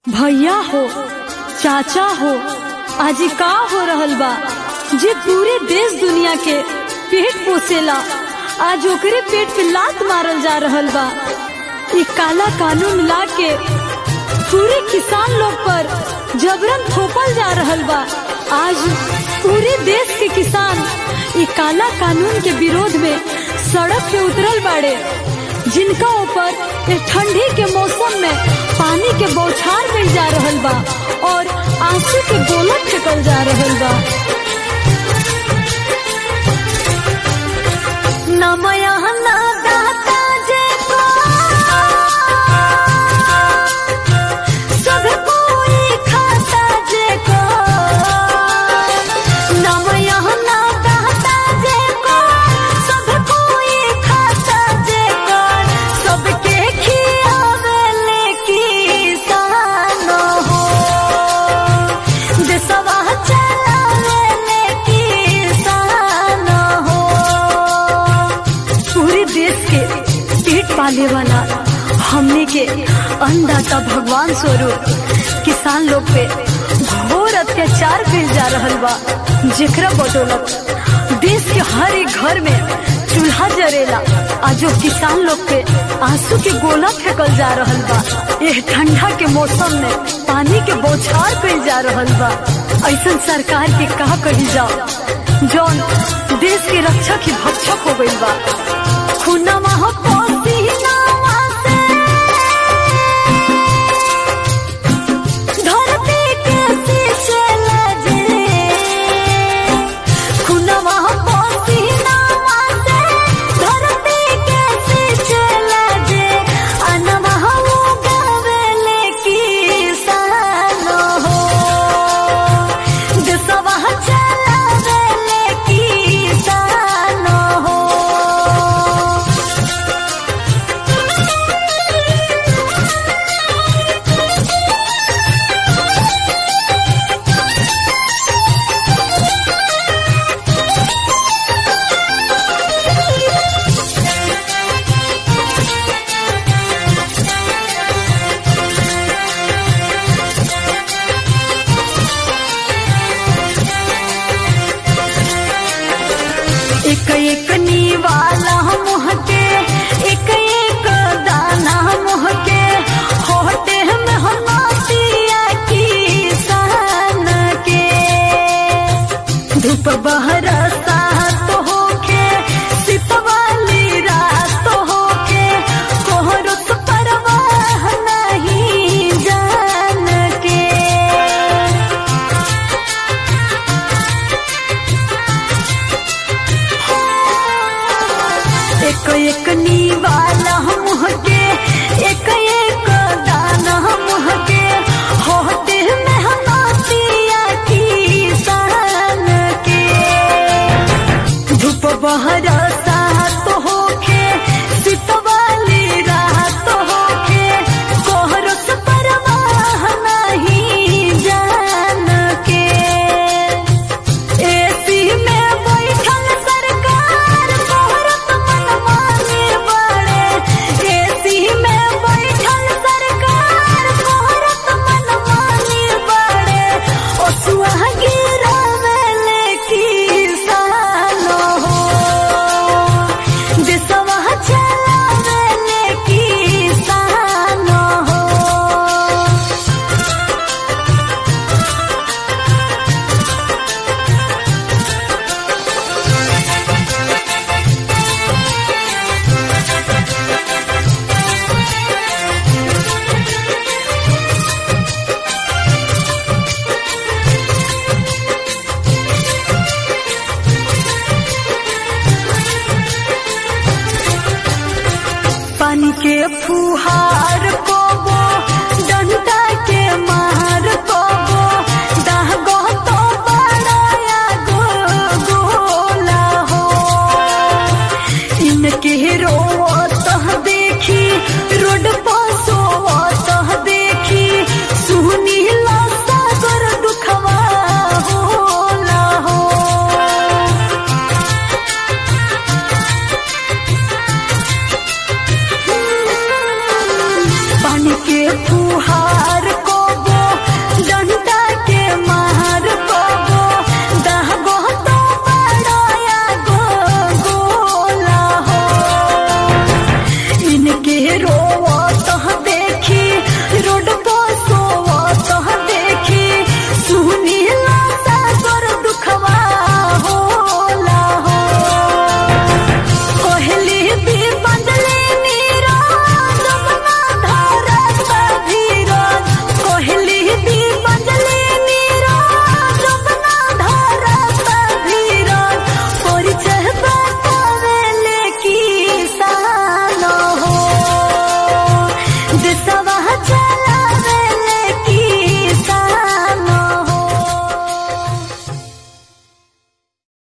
भैया हो चाचा हो आज का हो रहल बा जे पूरे देश दुनिया के पेट पोसेला आज ओकरे पेट पे लात मारल जा रहल बा ये काला कानून ला के पूरे किसान लोग पर जबरन थोपल जा रहल बा आज पूरे देश के किसान ये काला कानून के विरोध में सड़क पे उतरल बाड़े जिनका ऊपर इस ठंडी के मौसम में पानी के बौछार मिल जा रहल बा और आंसू के गोला फेंकल जा रहल बा नमया ना दाता जे को सब कोई खाता जे को नमया ना दाता जे को सब कोई खाता जे को सबके खियावेले किसान हो देशवा चलावेले किसान हो पूरे देश के पेट पाले वाला हमने के अन्नदाता भगवान स्वरूप किसान लोग पे घोर अत्याचार कइल जा रहल बा जेकरा बदौलत देश के हर एक घर में चूल्हा जरेला आ जो किसान लोग पे आंसू के गोला फेंकल जा रहल बा यह ठंडा के मौसम में पानी के बौछार कइल जा रहल बा ऐसन सरकार के कहा कही जाओ जौन देश के रक्षक ही भक्षक हो गइल बा खुनमा हो पसीनावा से धरती के शीशे लगे खुनमा हो पसीनावा से धरती के शीशे लगे अनमा हो गावेले किसान हो देशवा चलावेले किसान हो एक एक नीवाला मुँह के एक एक दाना मुँह के होटे में हमातिया किसान के धूप बहरता तो होके सितवाली रात होके कोहरत परवाह नहीं जान के एक एक नीवाला मुँह के एक एक दाना मुँह के होते में हमातिया किसान के धूप बहरता तो होके सितवाली रात होके कोहरत परवाह नहीं जान के एसी में बैठल सरकार मोहरत मनमानी बड़े एसी में बैठल सरकार मोहरत मनमानी बड़े ओसुआ गिरावेले किसान हो देशवा चलावेले किसान हो पानी के फुहार कोबो डंडा के मार कोबो दागो तो बड़ाया गो गोला हो इनके रोत देखी रोड पर सोत देखी सुनी